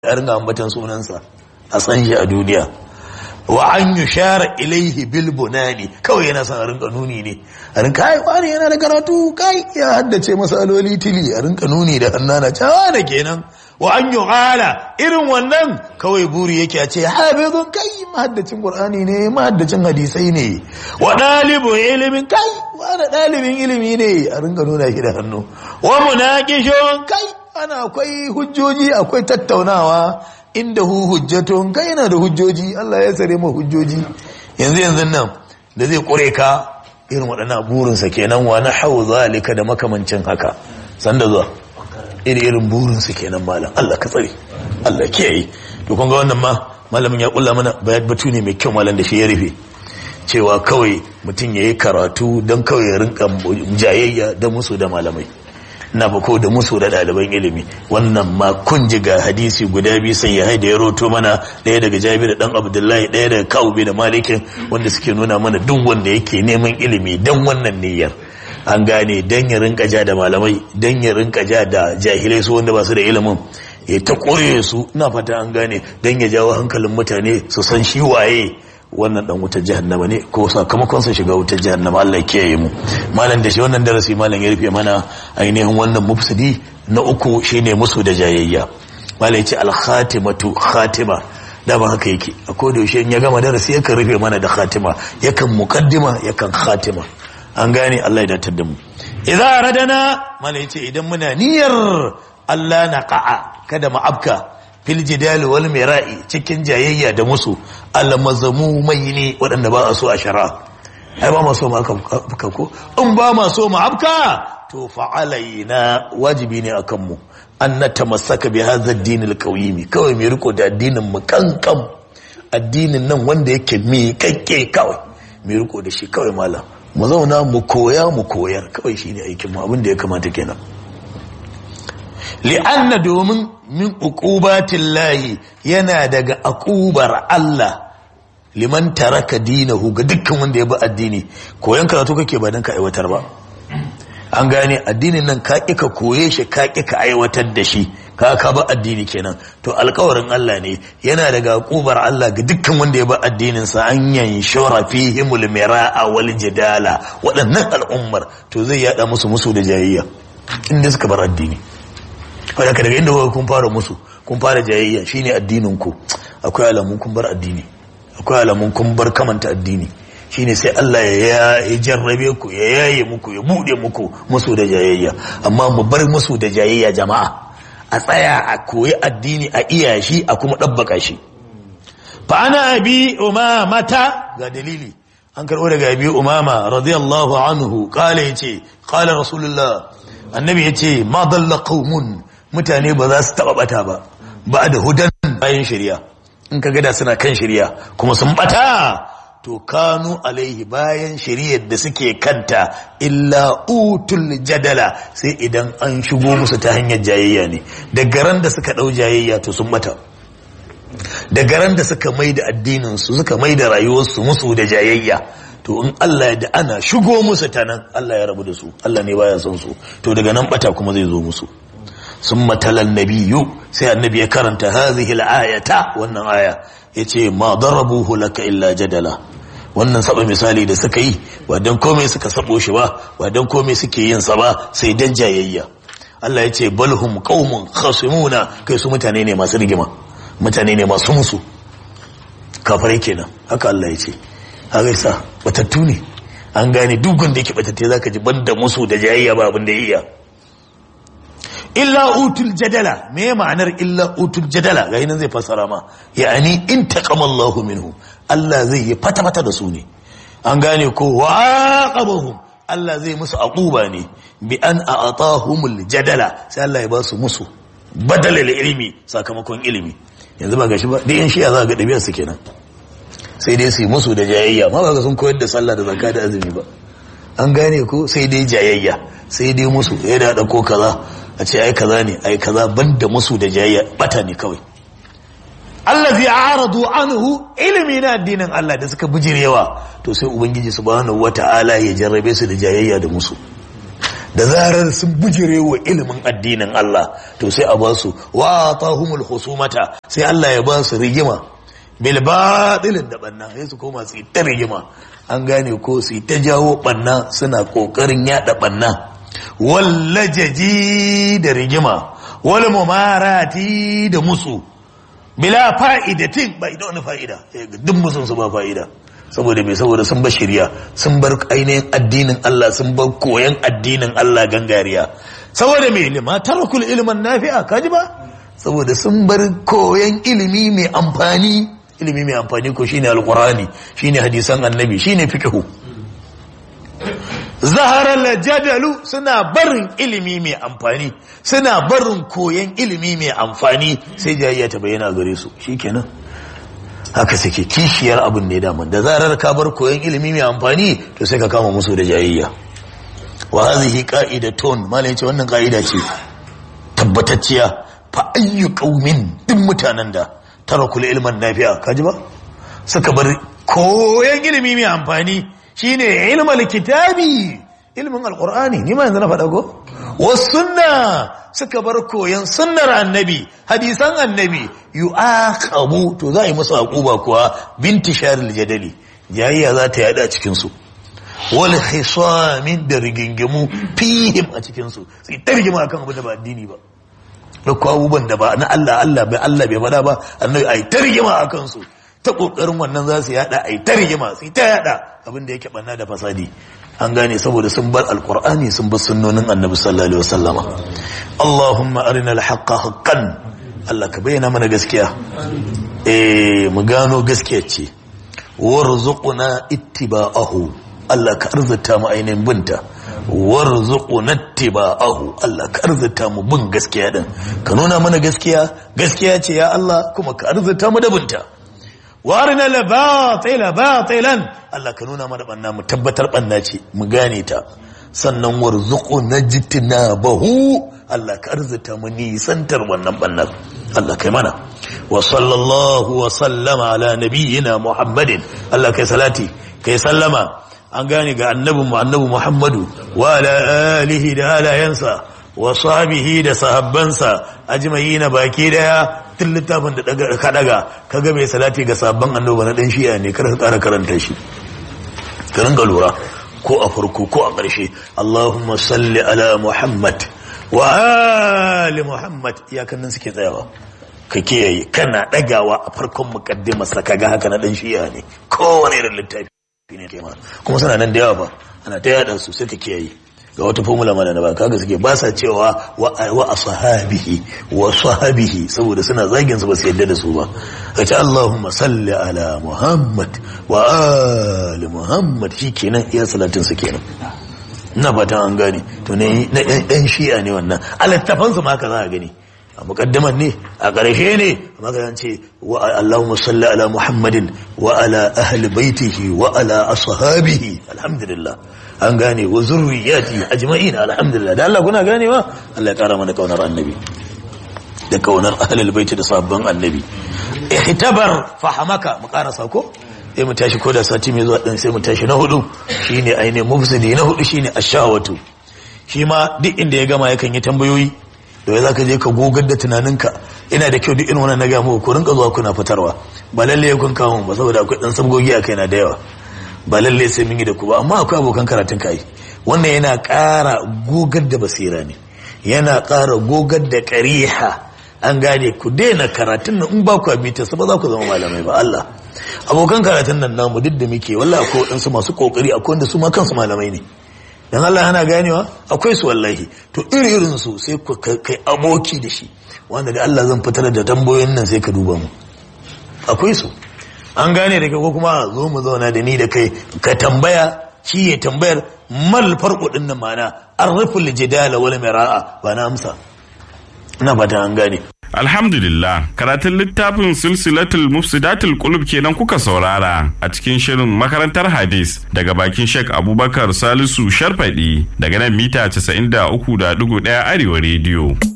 a ringa ambatan sunansa a san shi a duniya wa an yi share ilaihi bil bunani kawai yana son a rinka nuni ne a rinka ai wani yana da karatu kai ya haddace masaloli tili a rinka nuni da hannana cewa da kenan wa an yi hala irin wannan kawai buri yake a ce habibun kai mahaddacin qur'ani ne mahaddacin hadisai ne wa dalibun ilimin kai wani dalibin ilimi ne a rinka nuna shi da hannu wa munaqishun kai ana akwai hujjoji akwai tattaunawa inda hu hujjatun kai yana da hujjoji Allah ya sare mu hujjoji yanzu yanzu nan da zai kure ka irin waɗannan burinsa kenan wa na hau zalika da makamancin haka sanda zuwa iri irin burinsa kenan malam Allah ka tsare Allah kiyaye to kun ga wannan ma malamin ya kulla mana bayan batu ne mai kyau malam da shi ya rufe cewa kawai mutum ya yi karatu don kawai ya rinka jayayya da musu da malamai na bako da musu da ɗaliban ilimi wannan ma kun ji ga hadisi guda biyu sai ya haida ya roto mana ɗaya daga jabir dan abdullahi ɗaya daga kawubi da malikin wanda suke nuna mana duk wanda yake neman ilimi dan wannan niyyar an gane dan ya rinka ja da malamai dan ya rinka ja da jahilai su wanda ba su da ilimin ya ta koye su ina fata an gane dan ya jawo hankalin mutane su san shi waye wannan dan wutar jahannama ne ko sakamakon sa shiga wutar jahannama Allah ya kiyaye mu malam da shi wannan darasi malam ya rufe mana ainihin wannan mufsidi na uku shine musu da jayayya malam ya ce al khatimatu khatima da ba haka yake a koda yaushe in ya gama darasi yakan rufe mana da khatima yakan muqaddima yakan khatima an gane Allah ya datar da mu idza radana malam ya ce idan muna niyyar Allah na qa'a kada mu afka fil jidali wal mira'i cikin jayayya da musu almazamu mai ne waɗanda ba a so a shara ai ba ma so mu afka ko in ba ma so mu afka to fa'alaina wajibi ne akan mu an natamassaka bi hadha ad-din al-qawimi kawai mai riko da addinin mu kankan addinin nan wanda yake mi kakke kawai mai riko da shi kawai malam mu zauna mu koya mu koyar kawai shine aikin mu abin da ya kamata kenan li'anna domin min uqubatin lahi yana daga akubar Allah liman taraka dinahu ga dukkan wanda ya bi addini koyan karatu kake ba dan ka aiwatar ba an gane addinin nan ka ka koye shi ka ka aiwatar da shi ka ka ba addini kenan to alkawarin Allah ne yana daga akubar Allah ga dukkan wanda ya bi addinin sa an yanshura fihimul mira'a wal jidala waɗannan al'ummar to zai yada musu musu da jayayya inda suka bar addini wadda daga inda kuka kun fara musu kun fara jayayya shine addinin ku akwai alamun kun bar addini akwai alamun kun bar kamanta addini shine sai Allah ya ya jarrabe ku ya yaye muku ya bude muku musu da jayayya amma mu bar musu da jayayya jama'a a tsaya a koyi addini a iya shi a kuma dabbaka shi fa ana abi umamata ga dalili an karbo daga abi umama radiyallahu anhu kala yace qala rasulullah annabi yace ma dalla qaumun mutane ba za su taba bata ba ba da hudan bayan shari'a in ka gada suna kan shari'a kuma sun bata to kanu alaihi bayan shari'ar da suke kanta illa utul jadala sai idan an shigo musu ta hanyar jayayya ne daga ran da suka dau jayayya to sun bata daga ran da suka mai da addinin su suka mai da rayuwarsu musu da jayayya to in Allah ya da ana shigo musu ta nan Allah ya rabu da su Allah ne baya son su to daga nan bata kuma zai zo musu sun matalan nabiyu sai annabi ya karanta hazihi al-ayata wannan aya yace ma darabuhu laka illa jadala wannan saba misali da suka yi ba dan komai suka sabo shi ba ba dan komai suke yin sa ba sai dan jayayya Allah yace balhum qaumun khasimuna kai su mutane ne masu rigima mutane ne masu musu kafirai kenan haka Allah yace haka sa batattu ne an gane duk wanda yake batatte zaka ji banda musu da jayayya ba abin da iya illa utul jadala me ma'anar illa utul jadala ga nan zai fassara ma yani in taqama Allah minhu Allah zai yi fata fata da su ne an gane ko waqabahum Allah zai musu aquba ne bi an a'tahumul jadala sai Allah ya ba su musu badalal ilimi sakamakon ilimi yanzu ba gashi ba dai yan shiya za ga dabiyar su kenan sai dai su yi musu da jayayya ma ba ga sun koyar da sallah da zakka da azumi ba an gane ko sai dai jayayya sai dai musu ya da ko kaza a ce ai kaza ne ai kaza banda musu da jayayya bata ne kawai allazi aradu anhu ilimi na addinin Allah da suka bijirewa to sai ubangiji subhanahu wataala ya jarrabe su da jayayya da musu da zarar sun bujire wa ilimin addinin Allah to sai a ba su wa tahumul husumata sai Allah ya ba su rigima bil batilin da banna sai su koma su ta rigima an gane ko su ta jawo banna suna kokarin yada banna wallajaji da rigima wal mumarati da musu bila fa'idatin ba ida wani fa'ida duk musun su ba fa'ida saboda mai saboda sun bar shirya sun bar ainihin addinin Allah sun bar koyan addinin Allah gangariya saboda mai lima tarakul ilman nafi'a kaji ba saboda sun bar koyan ilimi mai amfani ilimi mai amfani ko shine alqurani shine hadisan annabi shine fiqhu zaharar jadalu suna barin ilimi mai amfani suna barin koyan ilimi mai amfani sai jayayya ta bayyana gare su shikenan haka suke kishiyar abin ne daman da zarar ka bar koyan ilimi mai amfani to sai ka kama musu da jayayya wa hadhihi qa'idatun malai ce wannan qa'ida ce tabbatacciya fa ayyu qaumin duk mutanen da tarakul ilman nafi'a kaji ba suka bar koyan ilimi mai amfani shine ilmal kitabi ilmin alqur'ani ni ma yanzu na faɗa ko wasunna suka bar koyan sunnar annabi hadisan annabi yu'aqabu to za a yi musu aquba kuwa binti sharil jadali jayayya za ta yada cikin su wal khisamin da rigingimu fihim a cikin su sai ta rigima akan abu da ba addini ba da abubuwan da ba na Allah Allah bai Allah bai faɗa ba annabi ai ta rigima akan su ta kokarin wannan za su yada ai ta rigima sai ta yada abin da yake banna da fasadi an gane saboda sun bar alkur'ani sun bar sunnonin annabi sallallahu alaihi wasallama allahumma arina alhaqqa haqqan Allah ka bayyana mana gaskiya eh mu gano gaskiya ce warzuqna ittiba'ahu Allah ka arzuta mu ainihin binta warzuqna ittiba'ahu Allah ka arzuta mu bin gaskiya din ka nuna mana gaskiya gaskiya ce ya Allah kuma ka arzuta mu da binta warina la batila batilan Allah ka nuna mana banna mu tabbatar banna ce mu gane ta sannan warzuqu najtinabahu Allah ka arzuta mu nisantar wannan bannar Allah kai mana wa sallallahu wa sallama ala nabiyyina Muhammadin Allah kai salati kai sallama an gane ga annabin mu annabi Muhammadu wa ala alihi da alayansa wa sahbihi da sahabbansa ajma'ina baki daya tun littafin da ka daga ka ga mai salati ga sabon annoba na dan shi'a ne kar ka kara karanta shi ka ringa lura ko a farko ko a ƙarshe Allahumma salli ala Muhammad wa ali Muhammad iyakan nan suke tsayawa ka kiyaye kana dagawa a farkon mukaddimar sa kaga haka na dan shi'a ne kowane irin littafi ne kema kuma suna nan da yawa ba ana ta yada su sai ka kiyaye ga wata formula mana na ba kaga suke ba sa cewa wa ashabihi wa sahabihi saboda suna zagin su ba su yadda da su ba kace Allahumma salli ala Muhammad wa ali Muhammad shikenan iya salatin su kenan ina fatan an gane to ne na ɗan shi'a ne wannan alattafan su ma haka za a gani a muqaddaman ne a ƙarshe ne amma ka ce wa Allahumma salli ala Muhammadin wa ala ahli baitihi wa ala ashabihi alhamdulillah an gane wa zurriyati ajma'in alhamdulillah da Allah kuna ganewa Allah ya kara mana kaunar annabi da kaunar ahlul baiti da sabban annabi ihtabar fahamaka mu karasa ko sai mu tashi ko da sati mai zuwa dan sai mu tashi na hudu shine ainihin mufsidi na hudu shine ashawatu shi ma duk inda ya gama yakan yi tambayoyi da wai zaka je ka gogar da tunaninka ina da kyau duk irin wannan na ga muku ku rinka zuwa kuna fitarwa ba lalle kun kawo ba saboda akwai dan sabgogi a kaina da yawa ba lalle sai mun yi da ku ba amma akwai abokan karatun kai wannan yana ƙara gogar da basira ne yana ƙara gogar da ƙariha an gane ku daina karatun nan in ba ku abita su ba za ku zama malamai ba Allah abokan karatun nan namu duk da muke wallahi akwai waɗansu masu kokari akwai wanda su ma kansu malamai ne dan Allah yana ganewa akwai su wallahi to iri irin su sai ku kai aboki da shi wanda da Allah zan fitar da tambayoyin nan sai ka duba mu akwai su an gane da ko kuma zo mu zauna da ni da kai ka tambaya shi ya tambayar mal farko din nan mana arraful jidala wal mira'a ba na amsa ina ba ta an gane Alhamdulillah, karatun littafin silsilatul mufsidatul qulub kenan kuka saurara a cikin shirin makarantar hadis daga bakin Sheikh Abubakar Salisu Sharfadi daga nan mita 93.1 Arewa rediyo.